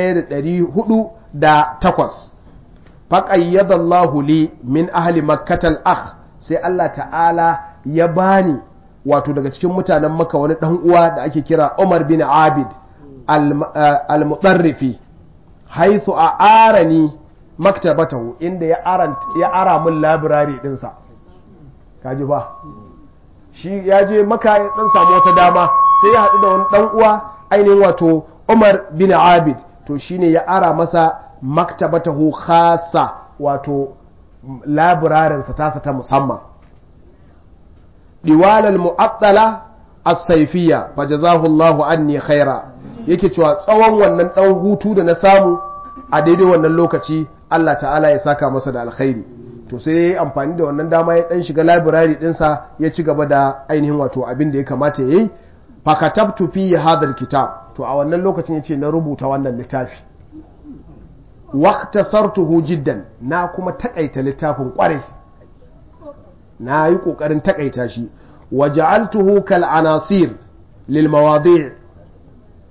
1408 faƙayyada Allah li min ahli makkatal akh sai Allah ta'ala ya bani wato daga cikin mutanen maka wani ɗan uwa da ake kira Umar bin Abid al-mutarrifi haithu a arani maktabatahu inda ya ara min labirari ɗinsa kaji ba shi ya je maka ya ɗan samu wata dama sai ya haɗu da wani ɗan uwa ainihin wato Umar bin Abid to shine ya ara masa maktabatahu khasa wato labirarinsa tasa ta musamman diwalal mu'attala as-sayfiyya fajazahu Allahu anni khaira yake cewa tsawon wannan dan hutu da na samu a daidai wannan lokaci Allah ta'ala ya saka masa da alkhairi to sai yayi amfani da wannan dama ya dan shiga library dinsa ya ci gaba da ainihin wato abin da ya kamata yayi fakatabtu fi hadha kitab to a wannan lokacin yace na rubuta wannan littafi waqtasartuhu jiddan na kuma takaita littafin kwarai na yi kokarin takaita shi waja'altuhu kal anasir lil mawadi'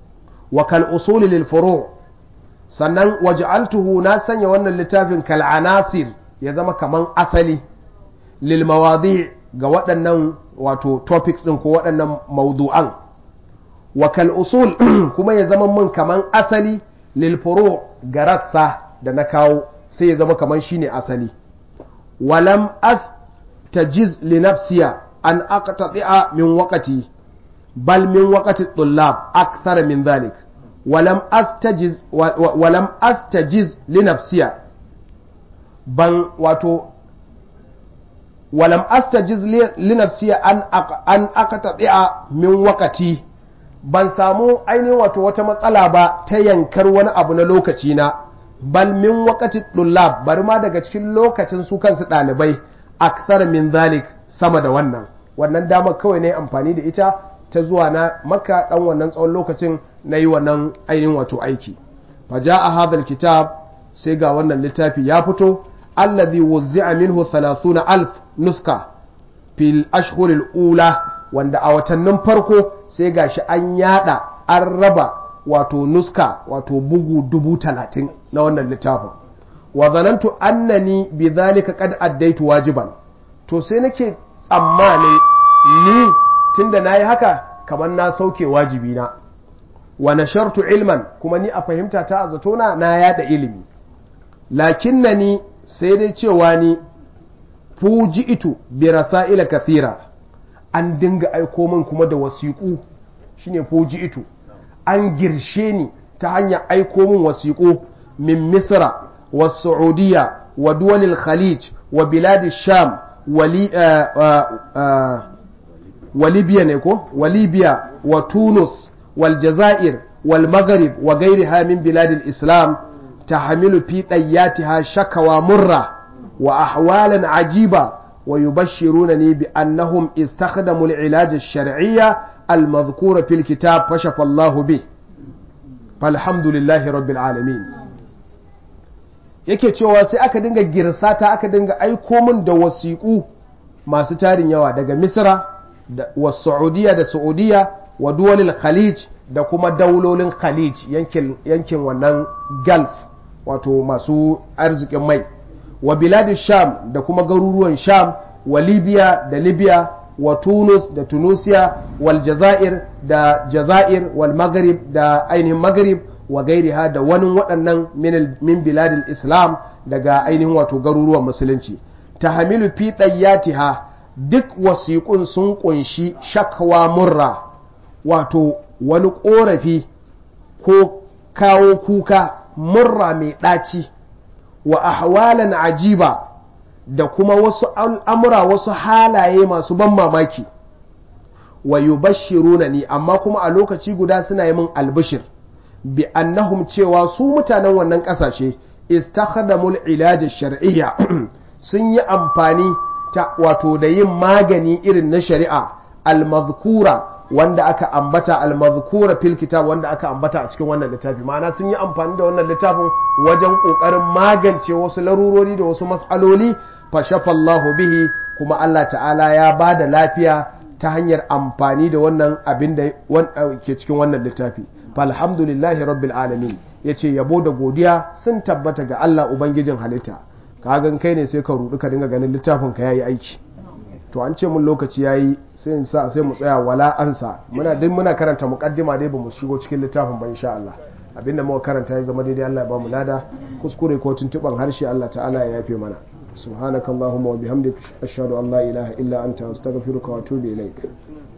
wa kal usuli lil furu sannan waj'altuhu na sanya wannan littafin kal anasir ya zama kaman asali lil mawadi ga waɗannan wato topics din ko waɗannan mawdu'an wa kal usul kuma ya zama mun kaman asali lil furu ga rassa da na kawo sai ya zama kaman shine asali walam astajiz li nafsiya an aqtati'a min waqti bal min waqti tullab akthar min dhalik walam astajiz walam astajiz li nafsiya ban wato walam astajiz li nafsiya an an aqtati'a min waqti ban samu ainihin wato wata matsala ba ta yankar wani abu na lokaci na bal min waqti tullab bari ma daga cikin lokacin su kansu ɗalibai akthar min zalik sama da wannan wannan damar kawai ne amfani da ita ta zuwa na maka dan wannan tsawon lokacin na yi wannan ainihin wato aiki faja a hadal kitab sai ga wannan littafi ya fito allazi wuzzi'a minhu 30 alf nuska fil ashhuril ula wanda a watannin farko sai gashi an yada an raba wato nuska wato bugu dubu talatin na wannan littafin wa zanantu annani bi zalika qad addaitu wajiban to sai nake tsammanin ni tunda nayi haka kamar na sauke wajibi na wa nashartu ilman kuma ni a fahimta ta zatona na yada ilimi lakinnani sai dai cewa ni fuji'itu bi rasaila kathira an dinga aiko min kuma da wasiƙu shine fuji'itu an girshe ni ta hanyar aiko min wasiƙu min misra wa saudiya wa duwalil khalij wa bilad sham wa libya ne ko wa libya wa tunus wal jazair wal maghrib wa gairiha min bilad islam tahmilu fi dayyatiha shakawa murra wa ahwalan ajiba ويبشرونني بأنهم استخدموا العلاج الشرعي المذكور في الكتاب فشف الله به فالحمد لله رب العالمين yake cewa sai aka dinga girsata aka dinga aiko min da wasiƙu masu tarin yawa daga misra wa saudiya da saudiya wa duwalil khalij da kuma daulolin khalij yankin wannan gulf wato masu arzikin mai wa biladi sham da kuma garuruwan sham wa libya da libya wa tunus da tunisia wal jazair da jazair wal maghrib da ainihin maghrib wa gairiha da wani waɗannan min biladil islam daga ainihin wato garuruwan musulunci ta hamilu fi ɗayyatiha duk wasiƙun sun ƙunshi shakwa murra wato wani ƙorafi ko kawo kuka murra mai ɗaci wa ahwalan ajiba da kuma wasu al'amura wasu halaye masu ban mamaki wa yubashiruna ni amma kuma a lokaci guda suna yi min albishir bi annahum cewa su mutanen wannan ƙasashe istakhdamul ilaj shar'iyya sun yi amfani ta wato da yin magani irin na shari'a al-mazkura wanda aka ambata al-mazkura fil kitab wanda aka ambata a cikin wannan littafi ma'ana sun yi amfani da wannan littafin wajen kokarin magance wasu larurori da wasu mas'aloli fa shafallahu bihi kuma Allah ta'ala ya ba da lafiya ta hanyar amfani da wannan abin da ke cikin wannan littafi falhamdulillahi rabbil alamin yace yabo da godiya sun tabbata ga Allah ubangijin halitta kagan kai ne sai ka rudu ka dinga ganin littafin ka yayi aiki to an ce mun lokaci yayi sai in sa sai mu tsaya wala ansa muna duk muna karanta muqaddima dai bamu shigo cikin littafin ba insha Allah abinda muka karanta ya zama daidai Allah ya bamu lada kuskure ko tuntuban harshe Allah ta'ala ya yafe mana subhanakallahumma wa bihamdik ashhadu an la ilaha illa anta astaghfiruka wa atubu ilaik